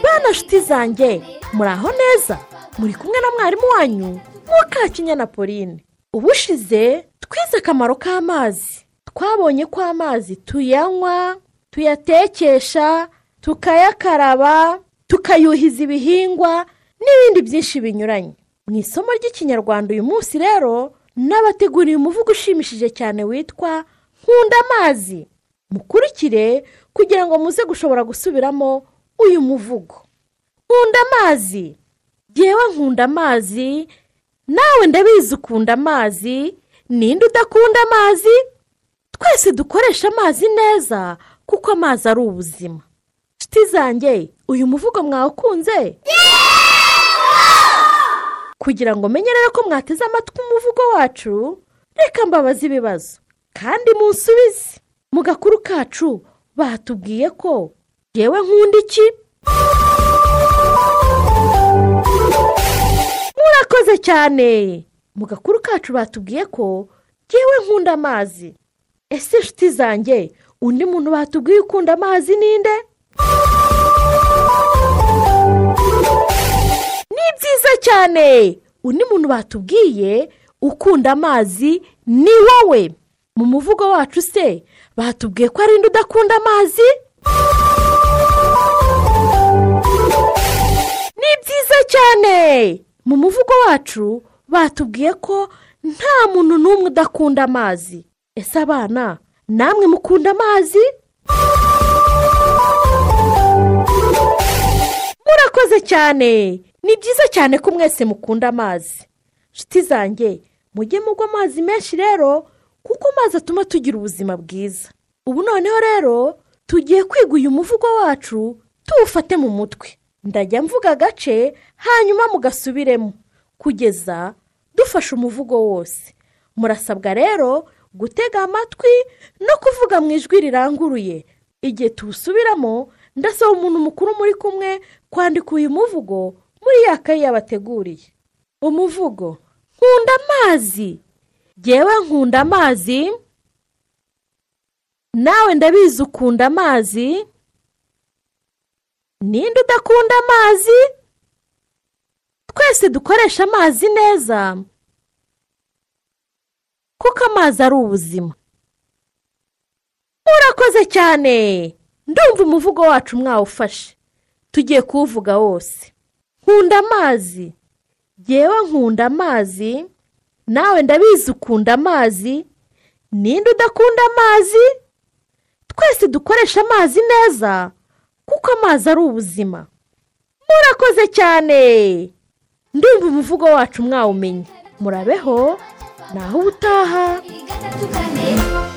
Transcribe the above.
bana nshuti zanjye muraho neza muri kumwe na mwarimu wanyu mukakinya na pauline ubushize twize akamaro k'amazi twabonye ko amazi tuyanywa tuyatekesha tukayakaraba tukayuhiza ibihingwa n'ibindi byinshi binyuranye mu isomo ry'ikinyarwanda uyu munsi rero n'abateguriye umuvugo ushimishije cyane witwa nkunda amazi mukurikire kugira ngo muze gushobora gusubiramo uyu muvugo nkunda amazi ngewe nkunda amazi nawe ndabizi ukunda amazi ninde udakunda amazi twese dukoresha amazi neza kuko amazi ari ubuzima nshuti zanjye uyu muvugo mwawukunze kugira ngo umenye rero ko mwateze amatwi umuvugo wacu reka mbabaze ibibazo kandi munsubize mu gakuru kacu batubwiye ko yewe nkunda iki murakoze cyane mu gakuru kacu batubwiye ko yewe nkunda amazi ese inshuti zanjye undi muntu batubwiye ukunda amazi ninde ni byiza cyane undi muntu batubwiye ukunda amazi ni wowe mu muvugo wacu se batubwiye ko ari indi udakunda amazi ni byiza cyane mu muvugo wacu batubwiye ko nta muntu n'umwe udakunda amazi ese abana namwe mukunda amazi murakoze cyane ni byiza cyane ko mwese mukunda amazi inshuti zanjye mujye mugwa amazi menshi rero kuko amazi atuma tugira ubuzima bwiza ubu noneho rero tugiye kwiga uyu muvugo wacu tuwufate mu mutwe ndajya mvuga agace hanyuma mugasubiremo kugeza dufashe umuvugo wose murasabwa rero gutega amatwi no kuvuga mu ijwi riranguruye igihe tuwusubiramo ndasaba umuntu mukuru muri kumwe kwandika uyu muvugo muri ya kayi yabateguriye umuvugo nkunda amazi ngewe nkunda amazi nawe ndabizi ukunda amazi ninde udakunda amazi twese dukoresha amazi neza kuko amazi ari ubuzima murakoze cyane ndumva umuvugo wacu mwawufashe tugiye kuwuvuga wose nkunda amazi ngewe nkunda amazi nawe ndabizi ukunda amazi ninde udakunda amazi twese dukoresha amazi neza kuko amazi ari ubuzima murakoze cyane ndumva umuvugo wacu mwawumenye murabeho naho ubutaha gatatu kane